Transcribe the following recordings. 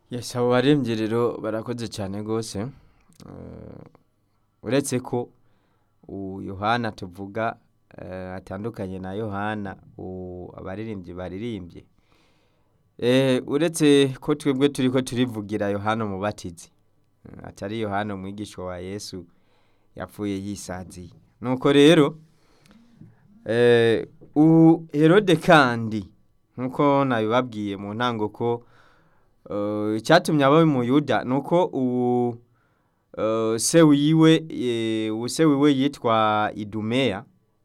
Yes, abo baremvye rero barakoze cyane rwose Eh, uretse ko u- yohana tuvuga eh, atandukanye na yohana u- abaririmbyi baririmbye Eh, uretse ko twebwe turiko turivugira yohana umubatizi eh, atari yohana umwigisha wa yesu yapfuye yisaziye nuko rero eh, u herode kandi nkuko nabibabwiye mu ntango ko eh, icyatumye aba umuyuda ni uko ubu eh, se wiwe eh, ubu se wiwe yitwa idumeya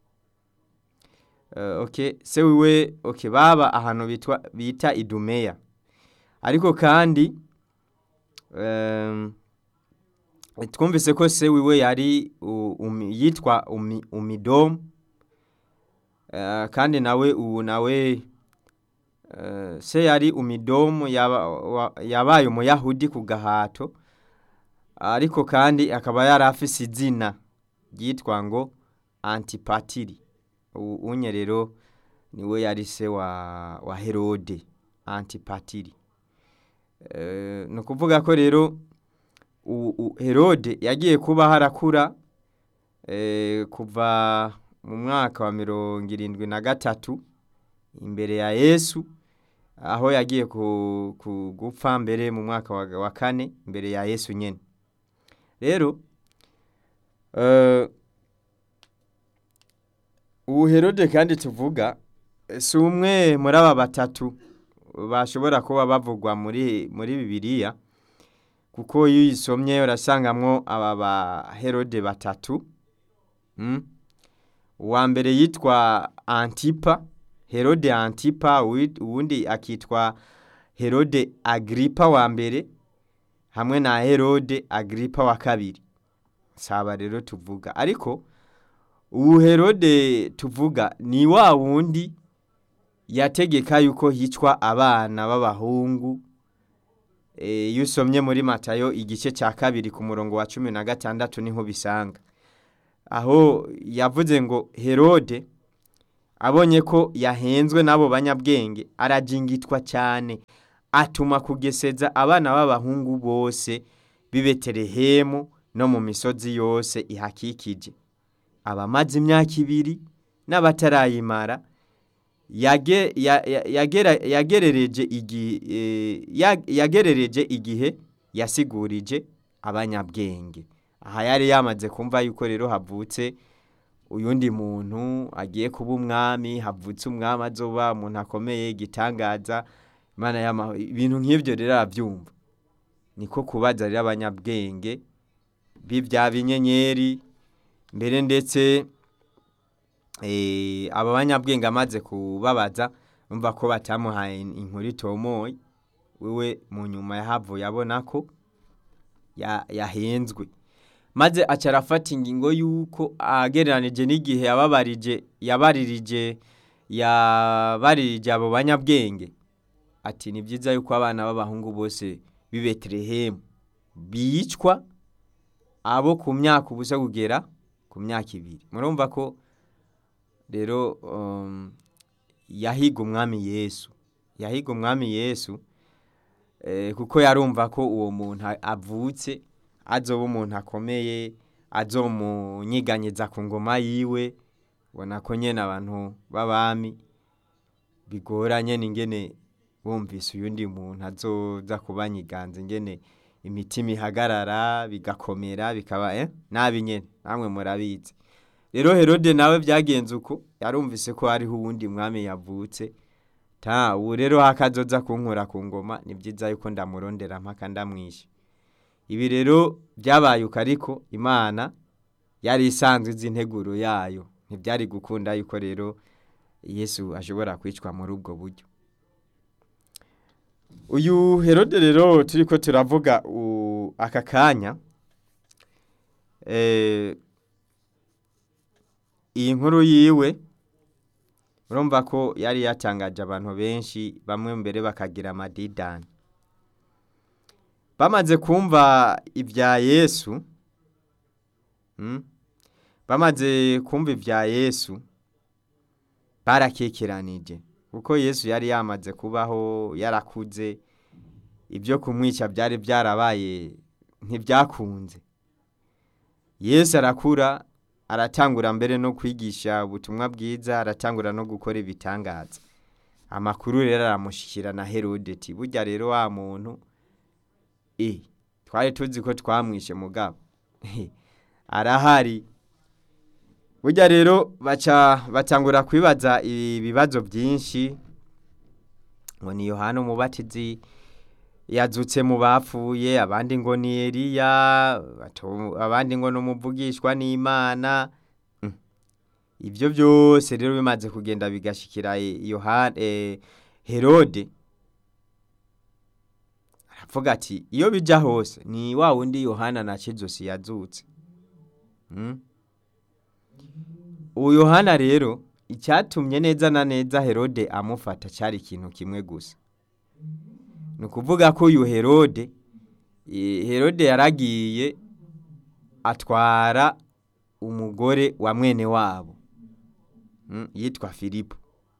Eh, okay se wiwe okay baba ahantu bitwa bita idumeya ariko kandi em, twumvise ko se wiwe yari u- umi- yitwa umi- umidomu Eh, kandi nawe ubu nawe eh, se yari umidomu yaba- wa- yabaye umuyahudi ku gahato ariko kandi akaba yari afise izina ryitwa ngo antipatiri U- unye rero niwe yari se wa, wa herode antipatiri Eh, ni ukuvuga ko rero u- u- herode yagiye kuba harakura eh, kuva mu mwaka wa mirongo irindwi na gatatu imbere ya yesu aho yagiye ku, ku gupfa mbere mu mwaka wa, wa kane imbere ya yesu nyene rero eh, ubu herode kandi tuvuga eh, si umwe muri aba batatu bashobora kuba bavugwa muri muri bibiliya kuko iyo uyisomye urasangamwo aba ba herode batatu mm? uwa mbere yitwa antipa herode antipa uwi- uwundi akitwa herode agripa wa mbere hamwe na herode agripa wa kabiri saba rero tuvuga ariko ubu herode tuvuga ni wa wundi yategeka yuko hicwa abana b'abahungu Eh, iyo usomye muri matayo igice cya kabiri ku murongo wa cumi na gatandatu niho bisanga aho yavuze ngo herode abonye ko yahenzwe n'abo banyabwenge arajingitwa cyane atuma kugeseza abana b'abahungu bose b'i betelehemu no mu misozi yose ihakikije abamaze imyaka ibiri n'abatarayimara yage- ya- ya- yagera- yagerereje igi- eh, ya- yagerereje igihe yasigurije abanyabwenge aha yari yamaze kumva yuko rero havutse uyundi muntu agiye kuba umwami havutse umwami azoba umuntu akomeye igitangaza imana y'amahoro ibintu nk'ibyo rero arabyumva niko kubaza rero abanyabwenge b'ibya binyenyeri mbere ndetse eh, aba banyabwenge amaze kubabaza umva ko batamuhaye inkuru itomoye wewe mu nyuma yahavuye abona ko ya- yahenzwe maze aca arafata ingingo y'uko agereranije n'igihe yababarije yabaririje yabaririje abo banyabwenge ati ni byiza yuko abana b'abahungu bose b'i betelehemu bicwa abo ku myaka ubusa kugera ku myaka ibiri murumva ko rero um, yahiga umwami yesu yahiga umwami yesu eh, kuko yarumva ko uwo muntu a- avutse azoba umuntu akomeye azomunyiganyiza ku ngoma yiwe ubona ko nyene abantu b'abami bigoranye n'ingene bumvise uyundi muntu azoza kubanyiganza ingene imitima ihagarara bigakomera bikaba eh? nabi nyene namwe murabizi rero herode nawe byagenze uko yarumvise ko hariho uwundi mwami yavutse ta ubu rero hakazoza kunkura ku ngoma ni byiza yuko ndamurondera mpaka ndamwishe ibi rero byabaye uko ariko imana yari isanzwe izi integuro yayo ntibyari gukunda yuko rero yesu ashobora kwicwa muri ubwo buryo uyu herode rero turi ko turavuga u- aka kanya eh, iyi nkuru yiwe urumva ko yari yatangaje abantu benshi bamwe mbere bakagira amadidani bamaze kumva ibya yesu mm, bamaze kumva ibya yesu barakekeranije kuko yesu yari yamaze kubaho yarakuze ibyo kumwica byari byarabaye ntibyakunze yesu arakura aratangura mbere no kwigisha ubutumwa bwiza aratangura no gukora ibitangaza amakuru rero aramushyikira na herode ati burya rero wa muntu e twari tuzi ko twamwishe mugabo arahari burya rero baca batangura kwibaza ibibazo byinshi ngo ni yohana umubatizi yazutse mu bapfuye abandi ngo ni Eliya abandi ngo ni umuvugishwa n'imana ibyo byose rero bimaze kugenda bigashyikira herode aravuga ati iyo bijya hose ni wa wundi yohana na kizosi yazutse uwo yohana rero icyatumye neza na neza herode amufata cyari ikintu kimwe gusa ni ukuvuga ko uyu herode herode yaragiye atwara umugore wa mwene wabo yitwa filipo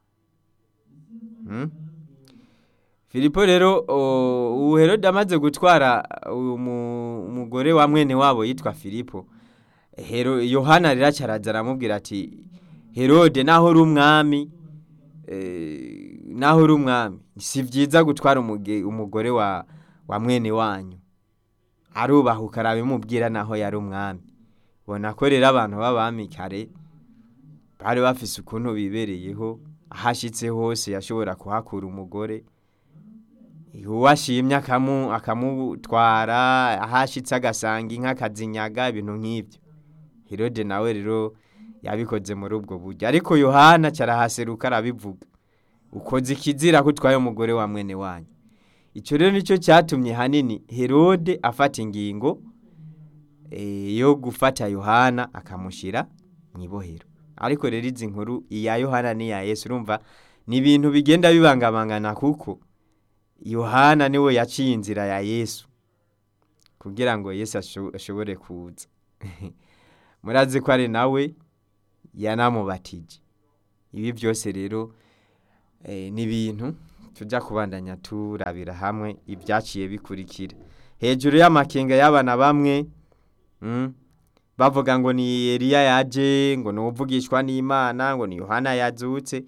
filipo rero ubu herode amaze gutwara umugore wa mwene wabo yitwa filipo yohana rero araza aramubwira ati herode naho uri umwami naho uri umwami si byiza gutwara umugore wa mwene wanyu arubahuka arabimubwira naho yari umwami ubona ko rero abantu b'abami kare bari bafise ukuntu bibereyeho ahashyitse hose yashobora kuhakura umugore uwo ashimye akamutwara ahashyitse agasanga inka akazinyaga ibintu nk'ibyo herode nawe rero yabikoze muri ubwo buryo ariko yohana cyarahaseruka arabivuga ukoze ikizira ko utwaye umugore wa mwene wanyu icyo rero nicyo cyatumye hanini herode afata ingingo yo gufata yohana akamushyira mu ibohero ariko rero izi nkuru iya yohana n'iya yesu urumva ni ibintu bigenda bibangabangana kuko yohana niwe yaciye inzira ya yesu kugira ngo yesu ashobore kuza murazi ko ari nawe yanamubatije ibi byose rero ni ibintu tujya kubandanya turabira hamwe ibyaciye bikurikira hejuru y'amakenga y'abana bamwe bavuga ngo ni Eliya yaje ngo ni uvugishwa n'imana ngo ni yohana yazutse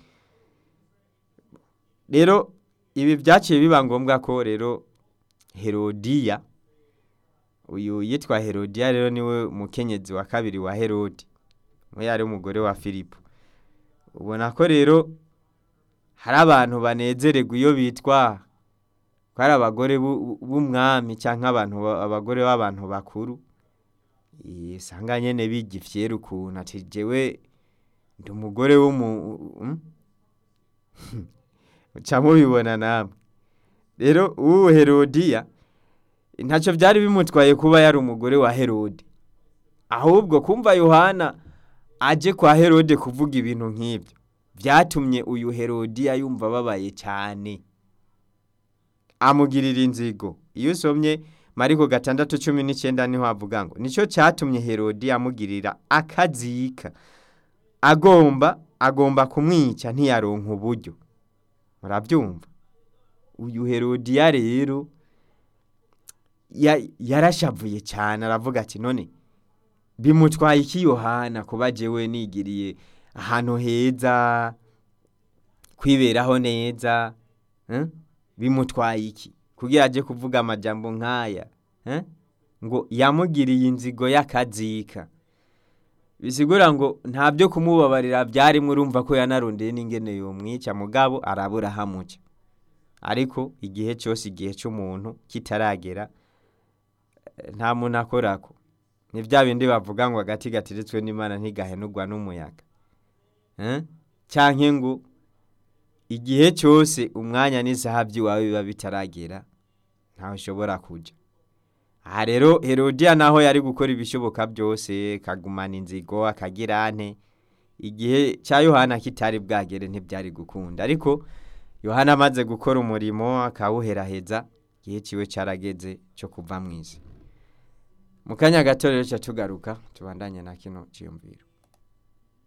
rero ibi byaciye biba ngombwa ko rero herodiya uyu yitwa herodiya rero niwe umukenyezi wa kabiri wa herodi we yari umugore wa filipo ubona ko rero hari abantu banezererwa iyo bitwa ko ari abagore b'umwami cyangwa abantu abagore b'abantu bakuru usanga nyine bigifyera ukuntu ati jewe ndi umugore w'umu uca mubibona namwe rero uwo herodiya ntacyo byari bimutwaye kuba yari umugore wa herode ahubwo kumva yohana aje kwa herode kuvuga ibintu nk'ibyo byatumye uyu herodiya yumva ababaye cyane amugirira inzigo iyo usomye mariko gatandatu cumi n'icyenda niho havuga ngo nicyo cyatumye herodiya amugirira akazika agomba agomba kumwica ntiyaronka uburyo murabyumva uyu herodiya rero yarashavuye cyane aravuga ati none bimutwaye iki yohana kuba jewe nigiriye ahantu heza kwiberaho neza bimutwaye iki kugira ajye kuvuga amajambo nk'aya ngo yamugiriye inzigo y'akazika bisigura ngo nta byo kumubabarira byarimo urumva ko yanarondeye n'ingene yumwica mugabo arabura hamuca ariko igihe cyose igihe cy'umuntu kitaragera nta muntu akorako ni bya bindi bavuga ngo agati gateretswe n'imana ntigahenurwa n'umuyaga cyangwa ngo igihe cyose umwanya n'isaha by'iwawe biba bitaragera ntawe ushobora kujya aha rero herodiya naho yari gukora ibishoboka byose kagumana inzigo akagira ante igihe cya yohana kitari bwagere ntibyari gukunda ariko yohana amaze gukora umurimo akawuheraheza igihe kiwe cyarageze cyo kuva mu isi mu kanya gato rero tugaruka tubandanye na kino cyiyumviro